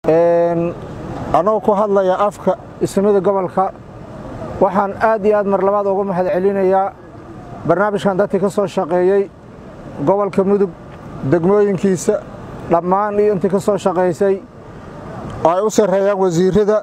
anoo ku hadlaya afka ismida gobolka waxaan aad iyo aad mar labaad uga mahad celinayaa barnaamijkan dadkii ka soo shaqeeyey gobolka mudug degmooyinkiisa dhammaan iyo intii ka soo shaqaysay oo ay u sarreeyaan wasiirrada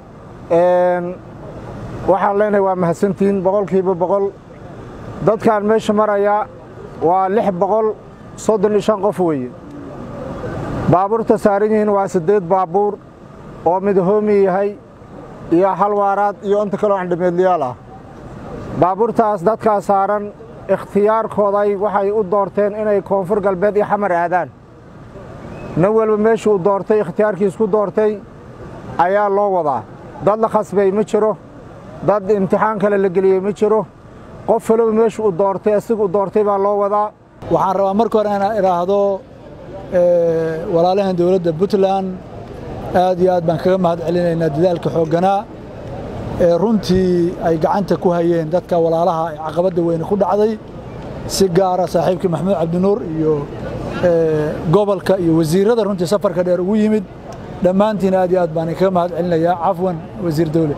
waxaan leenahay waa mahadsantihiin boqolkiiba boqol dadkaan meesha marayaa waa lix boqol soddon iyo shan qof weeye baabuurta saaran yihiin waa siddeed baabuur oo mid hoomi yahay iyo hal waaraad iyo inta kaloo andhameedlayaal ah baabuurtaas dadkaa saaran ikhtiyaarkooday waxay u doorteen inay koonfur galbeed iyo xamar aadaan nin walba meeshu uu doortay ikhtiyaarkiis ku doortay ayaa loo wadaa dad la khasbay ma jiro dad imtixaan kale la geliyey ma jiro qof waloba meeshu uu doortay asiga u doortay baa loo wadaa waxaan rabaa marka hore inaan idhaahdo walaalahan dowladda puntland aad iyo aad baan kaga mahad celinaynaa dadaalka xoogganaa ee runtii ay gacanta ku hayeen dadka walaalaha ee caqabadda weyne ku dhacday si gaara saaxiibkii maxamuud cabdinuur iyo gobolka iyo wasiirrada runtii safarka dheer ugu yimid dhammaantiin aad iyo aad baan kaga mahad celinayaa cafwan wasiir dawle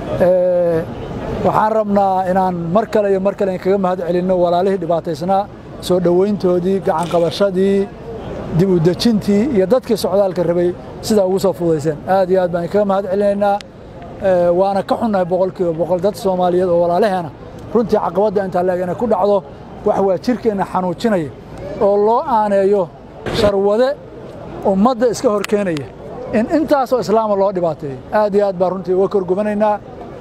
waxaan rabnaa inaan mar kale iyo mar kale kaga mahad celinno walaalihii dhibaataysnaa soo dhowayntoodii gacanqabashadii dib u dejintii iyo dadkii socdaalka rabay sidaa ugu soo fudayseen aad iyo aad baan kaga mahad celinaynaa waana ka xunnahay boqolkiiba boqol dad soomaaliyeed oo walaalaheena runtii caqabadda intaa leeg inay ku dhacdo wax waa jirkeenna xanuujinaya oo loo aaneeyo sharwade ummadda iska hor keenaya in intaasoo islaama loo dhibaateeyo aad iyo aad baan runtii uga korgubanaynaa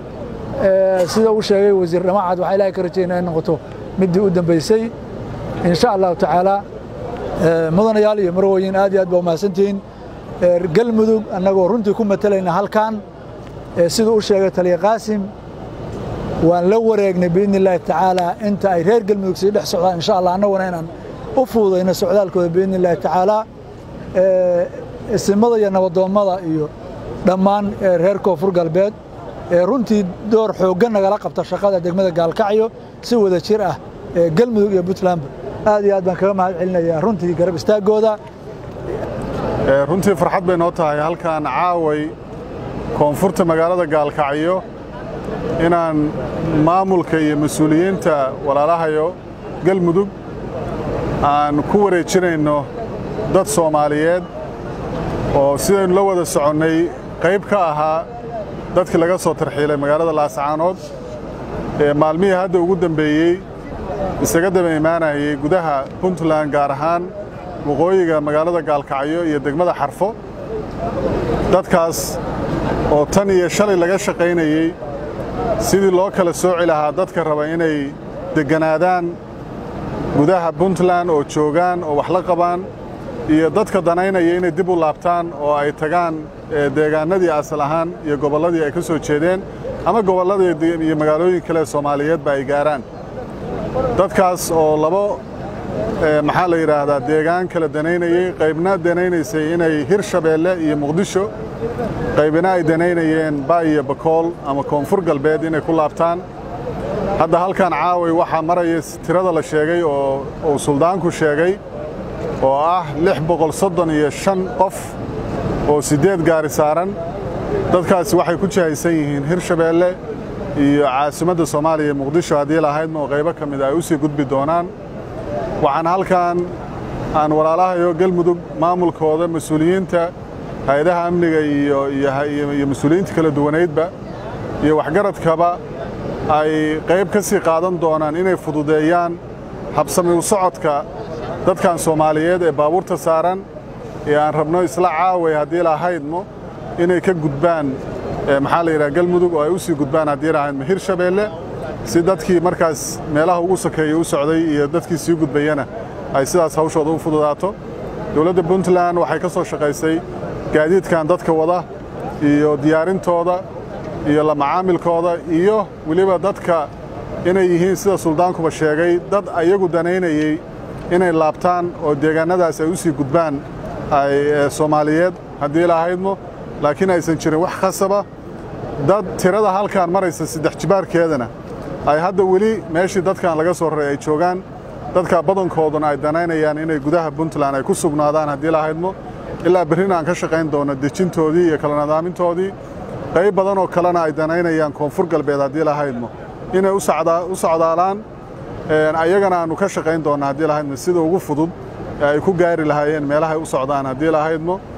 sida uu sheegay wasiir dhamacad waxaa ilahay ka rajaynaa in noqoto middii u dambaysay in sha allahu tacaala mudanayaal iyo marwooyin aad iyo aad baa umahadsantihiin galmudug annagoo runtii ku matalayna halkan siduu u sheegay taliya qaasim waan la wareegnay biidni illaahi tacaala inta ay reer galmudug sii dhex socdaan insha allah annaguna inaan u fududayno socdaalkooda biidni illaahi tacaala isimada iyo nabadoommada iyo dhammaan reer koonfur galbeed ee runtii door xooggan nagala qabta shaqada degmada gaalkacyo si wada jir ah galmudug iyo puntlandba aad iyo aad baan kaga mahad celinayaa runtii garab istaaggooda runtii farxad bay noo tahay halkan caaway koonfurta magaalada gaalkacyo inaan maamulka iyo mas-uuliyiinta walaalahayo galmudug aan ku wareejinayno dad soomaaliyeed oo sidaynu la wada soconnay qayb ka ahaa dadkii laga soo tarxiilay magaalada laascaanood ee maalmihii hadda ugu dambeeyey isaga daba imaanayay gudaha puntland gaar ahaan waqooyiga magaalada gaalkacyo iyo degmada xarfo dadkaas oo tan iyo shalay laga shaqaynayey sidii loo kala sooci lahaa dadka raba inay degganaadaan gudaha puntland oo joogaan oo wax la qabaan iyo dadka danaynaya inay dib u laabtaan oo ay tagaan deegaannadii asal ahaan iyo gobolladii ay ka soo jeedeen ama gobolladii iyo magaalooyin kale soomaaliyeedba ay gaaraan dadkaas oo labo maxaa la yidhaahdaa deegaan kala danaynayey qaybna danaynaysay inay hirshabeelle iyo muqdisho qaybina ay danaynayeen ba iyo bakool ama koonfur galbeed inay ku laabtaan hadda halkan caaway waxaa maraya tirada la sheegay oo uu suldaanku sheegay oo ah lix boqol soddon iyo shan qof oo siddeed gaari saaran dadkaasi waxay ku jihaysan yihiin hirshabeelle iyo caasimadda soomaaliya muqdisho haddii lahaydma oo qaybo ka mid ay u sii gudbi doonaan waxaan halkan aan walaalahayo galmudug maamulkooda mas-uuliyiinta hay-adaha amniga iyo mas-uuliyiinta kala duwanaydba iyo waxgaradkaba ay qayb ka sii qaadan doonaan inay fududeeyaan habsami u socodka dadkan soomaaliyeed ee baabuurta saaran ee aan rabno isla caaway haddii lahaydmo inay ka gudbaan maxaa la yidhaha galmudug oo ay u sii gudbaan haddii lahaydmo hirshabeelle si dadkii markaas meelaha ugu sokeeya u socday iyo dadkii sii gudbayana ay sidaas hawshooda u fududaato dowladda puntland waxay ka soo shaqaysay gaadiidkan dadka wada iyo diyaarintooda iyo la macaamilkooda iyo weliba dadka inay yihiin sida suldaankuba sheegay dad ayagu danaynayey inay laabtaan oo deegaannadaas ay u sii gudbaan ay soomaaliyeed haddii lahaydmo laakiin aysan jirin wax khasaba dad tirada halkaan maraysa saddex jibaarkeedana ay hadda weli meeshii dadkan laga soo raray ay joogaan dadka badankooduna ay danaynayaan inay gudaha puntland ay ku sugnaadaan haddii lahaydmo ilaa berrina aan ka shaqayn doono dejintoodii iyo kala nadaamintoodii qayb badan oo kalena ay danaynayaan koonfur galbeed haddii lahaydmo inay u socdaalaan ayagana aannu ka shaqayn doonna haddii lahaydmo sida ugu fudud ee ay ku gaari lahaayeen meelahay u socdaan haddii lahaydmo